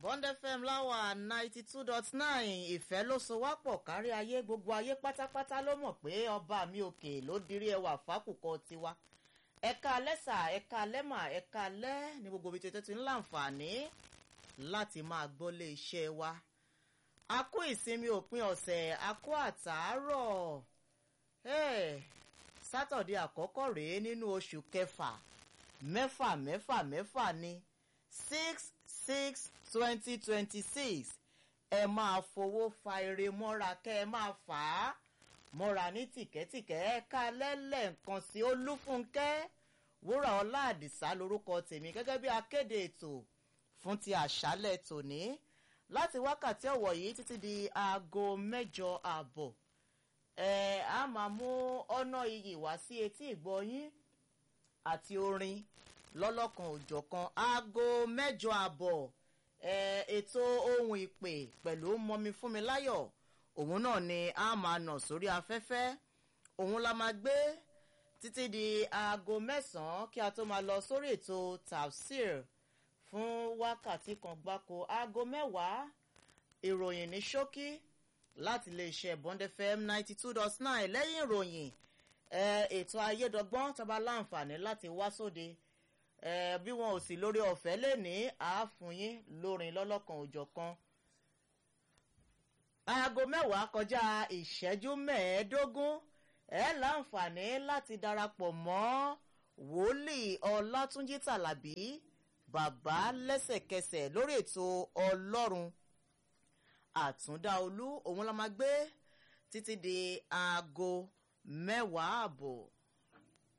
bond fm láwà ninety two dot nine ìfẹ́ ló so wá pọ̀ kárí ayé gbogbo ayé pátápátá ló mọ̀ pé ọba mi òkè ló dirí ẹwà fákùkọ tiwa ẹ̀ka lẹ́sà ẹ̀ka lẹ́mà ẹ̀ka lẹ́ ní gbogbo ibi tètè ti ń láǹfààní láti máa gbọ́ lé iṣẹ́ wa a kó ìsinmi òpin ọ̀sẹ̀ a kó àtàárọ̀ sátọ̀dé àkọ́kọ́ rèé nínú oṣù kẹfà mẹ́fà mẹ́fà mẹ́fà ni six six twenty twenty six ẹ máa fowó fa eré mọ́ra kẹ́ ẹ máa fà á mọ́ra ní tìkẹ́tìkẹ́ ẹ ká lẹ́lẹ̀ nǹkan sí olúfúnkẹ́ wúrà ọlá àdìsá lórúkọ tèmi gẹ́gẹ́ bí akéde ètò fún ti àṣálẹ̀ tòní láti wákàtí ọ̀wọ̀ yìí títí di aago mẹ́jọ ààbọ̀ ẹ á máa mú ọ̀nà iyì wá sí etí ìgbọ́yín àti orin lọ́lọ́kan òjọ̀kan aago mẹ́jọ àbọ̀ ètò ohun ìpè pẹ̀lú mọ́mi fúnmi láyọ̀ òun náà ni a máa nà sórí afẹ́fẹ́ òun la máa gbé títí di aago mẹ́sàn-án kí a tó máa lọ sórí ètò tafsir fún wákàtí kan gbáko aago mẹ́wàá ìròyìn ní ṣókí láti iléeṣẹ́ bond fm ninety two dot nine lẹ́yìn ìròyìn ètò ayédọ́gbọ́n tó bá láǹfààní láti wá sóde bí wọn ò sì lórí ọ̀fẹ́ lẹ́ni àáfún yín lórin lọ́lọ́kan òjọ̀kan. aago mẹ́wàá kọjá ìṣẹ́jú mẹ́ẹ̀ẹ́dógún ẹ láǹfààní láti darapọ̀ mọ́ wòlíì ọlátúnjí tàlàbí bàbá lẹ́sẹ̀kẹsẹ̀ lórí ètò ọlọ́run àtúndá olú òun la máa gbé títí di aago mẹ́wàá ààbọ̀